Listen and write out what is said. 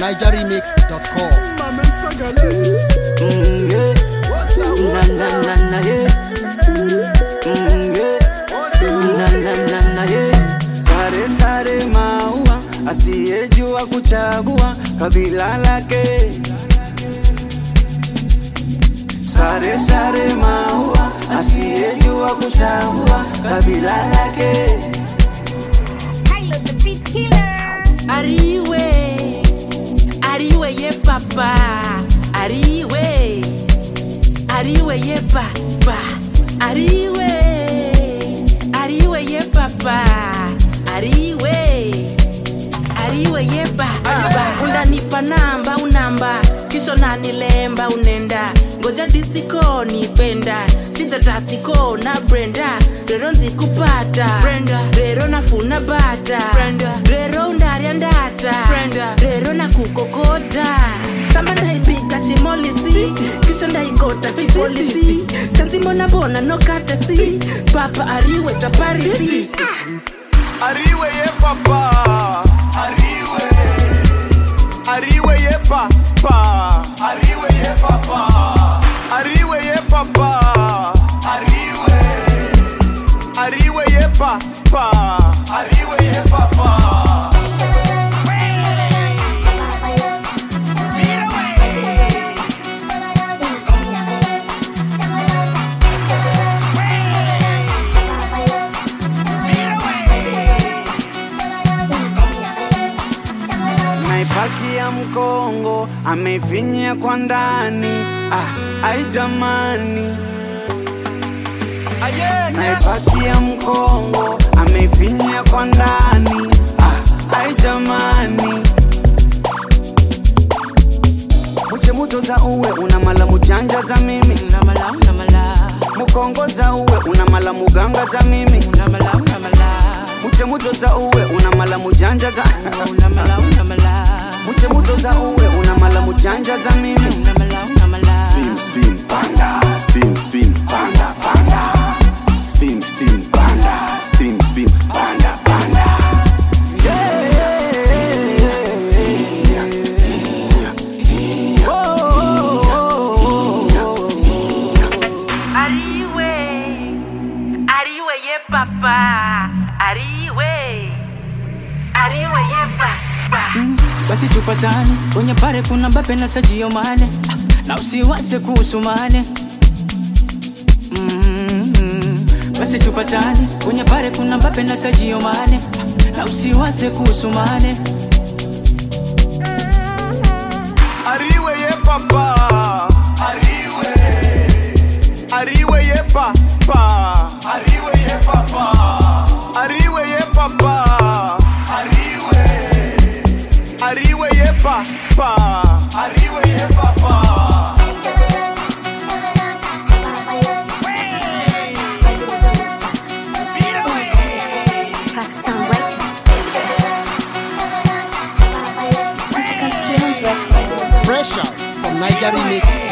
nigeremix.com. Mm, yeah. Na na na na yeah. Mm, yeah. Na na na na yeah. Sare sare maua, asiyejua kuchagua kabila lake. Sare sare maua, asiyejua kuchagua kabila lake. Kylo the beat killer. Ariwe, Ariwe ye papa, Ariwe, Ariwe ye papa, Ariwe, Ariwe ye papa, Ariwe, Ariwe ye papa. Unanipa namba unamba, kisha unanilemba unenda, ngoja disiko nipenda, chinja tasiko na Brenda, rero nzikupata Brenda, rero nafuna bata Brenda, rero undarya ndata Brenda, rero nakukokota samba ndaipika chimolisi kisha ndaikota chipolisi senzi mbonabona nokatesi papa ariwe taparisi Ariwe ye papa. Ariwe. Ariwe ye papa. Ariwe ye papa. Ariwe ye papa. Ariwe. Ariwe ye papa. Ariwe ye papa. naipakia mkongo ameifinyia kwa ndani ah, ai jamani naipakia mkongo ameifinyia kwa ndani ah, ai jamani muche muto za uwe una mala mujanja za mimi unamala unamala mukongo za uwe una mala muganga za mimi unamala unamala muche muto za uwe una mala mujanja za unamala unamala muche muto za uwe una mala mujanja za mimi unamala unamala Spin, spin, panda. Spin, spin, panda, panda. Spin, spin, panda. Spin, spin, panda, panda. Ariwe, Ariwe ye papa, Ariwe, Ariwe ye papa. Basi tupatane kwenye pare, kuna Mbappe na Sadio Mane, Ah, na usiwaze kuhusu Mane. Mm, Basi tupatane kwenye pare, kuna Mbappe na Sadio Mane, Ah, na usiwaze kuhusu Mane. Ariwe ye papa. Ariwe. Ariwe ye papa. Ariwe ye papa. Ariwe ye papa. Ariwe. Ariwe ye papa. Ariwe ye papa. Roxanne Records. Records. Fresh out from nigeremix.com.